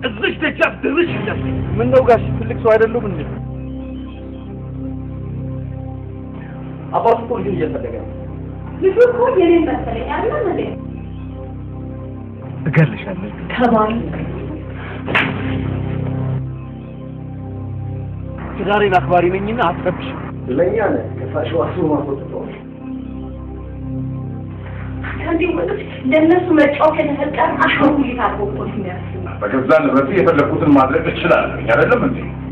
እዚች ደጃፍ ድርሽ ይላል። ምን ነው ጋሽ ትልቅ ሰው አይደሉም እንዴ? አባቱ እኮ ልጁን እየፈለገ ነው። ልጁ እኮ የኔን መሰለኝ አይደለም እንዴ? እገልሻለሁ። ከባል ትዳሬን አክባሪ ነኝና አትረብሽ። ለእኛ ነህ ከሳሽ ዋሱ ማስወጥተው ከዚህ ወጥቶ ለእነሱ መጫወት የተፈጠረ አሻንጉሊት አድርጎ እኮ ነው የሚያስበው። በገዛ ንብረት የፈለኩትን ማድረግ እችላለሁ አይደለም እንዴ?